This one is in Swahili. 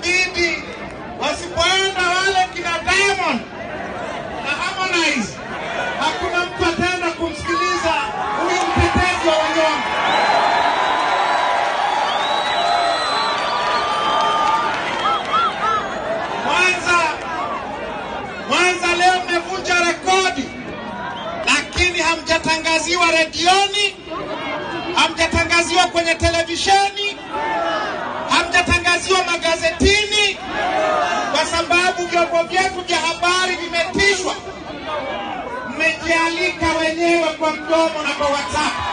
itabidi wasipoenda wale kina Diamond na Harmonize, hakuna mtu ataenda kumsikiliza huyu mtetezi wa wanyonge. Mwanza, Mwanza leo mmevunja rekodi, lakini hamjatangaziwa redioni, hamjatangaziwa kwenye televisheni, hamjatangaziwa magazetini, kwa sababu vyombo vyetu vya habari vimetishwa. Mmejialika wenyewe kwa mdomo na kwa WhatsApp.